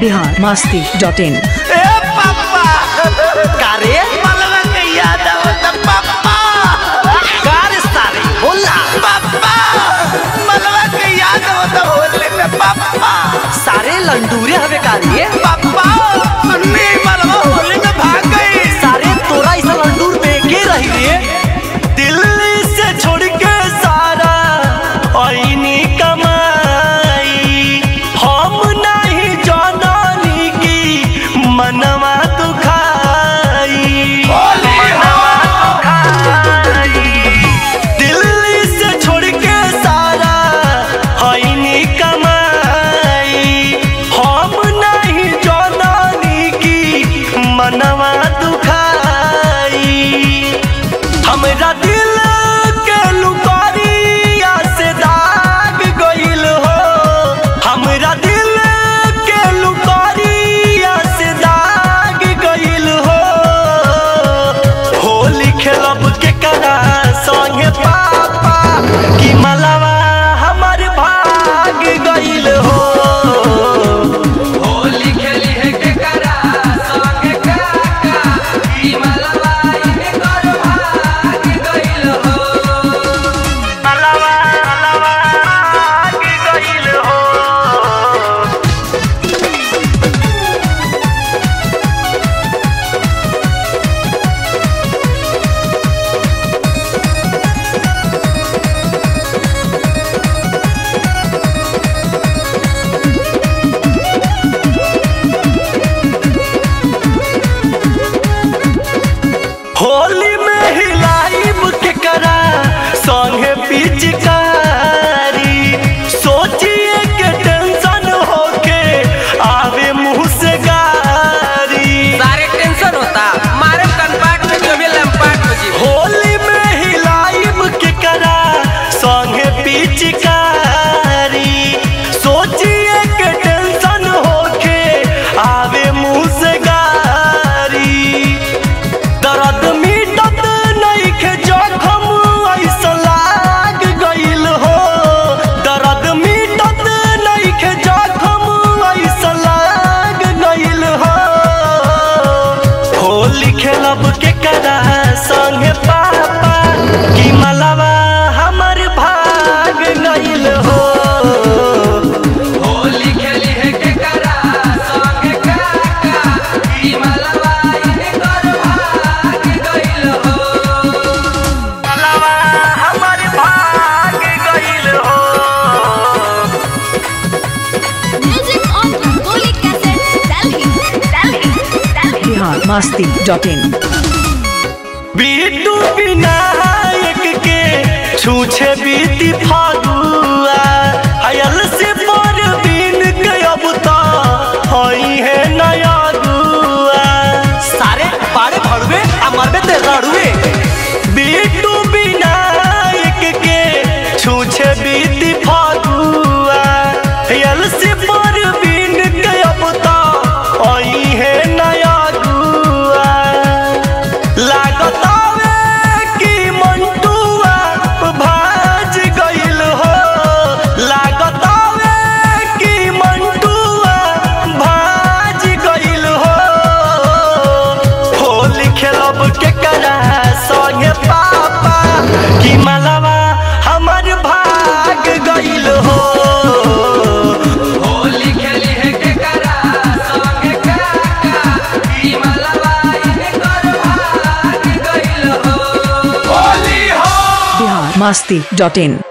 Bihar Masti dot इन ए पापा कारे मलवा के याद आवत पापा कार सारे बोला पापा मलवा के याद आवत होले में पापा सारे लंडूरे हवे कारिए पापा सुननी मलवा होले में भाग गई सारे तोरा इस लंडूर में के रही रे दिल्ली से छोड़ के सारा आईनी कमाई हम नहीं जाननी की मनवा दुखाई मनवा दुखाई दिल्ली से छोड़ के सारा आईनी कमाई हम नहीं जाननी की मनवा दुखाई हमरा दिल के लुकारिया से दाग गइल हो हमरा दिल के लुकारिया से दाग गइल हो होली खेलब के करा संगे पापा कि मलवा हमर भाग गइल हो होली खेली है के करा संगे काका ई मलवा इने कर भाग गइल हो मलवा मलवा भाग गइल हो होली में हिलाइब के करा संगे पिचकारी सोचिए के टेंशन होके आवे मुंह से गारी सारे टेंशन होता मारे कनपाट में जो भी लंपाट हो जी होली में हिलाइब के करा संगे पिचकारी सोचिए के टेंशन होके आवे मुंह से गारी दर्द मिटत नइखे जखम ऐसा लाग गइल हो दर्द मिटत नइखे जखम ऐसा लाग गइल हो होली खेलब के करा संगे पापा कि मलवा हमर भाग गइल हो होली खेली है के करा संगे काका ई मलवा इने कर भाग गइल हो मलवा हमर भाग गइल हो Music on Rangoli Cassettes, Delhi, Delhi, Delhi. Bihar Masti dot in बीटू विनायक के छूछे बीती फागुआ अयल से पर बीन के अब तो हई है नया गुआ सारे पारे भड़वे आ मरबे ते रड़ुए बीटू विनायक के छूछे बीती फागुआ अयल से पर बीन के अब तो हई है नया गुआ लागतावे कि मंटुआ भाज गइल हो लागतावे कि मंटुआ भाज गइल हो होली खेलब के करा संगे पापा कि मलवा हमर भाग गइल हो होली खेली है के करा संगे काका ई मलवा इने कर भाग गइल हो होली हो बिहार मस्ती डॉट इन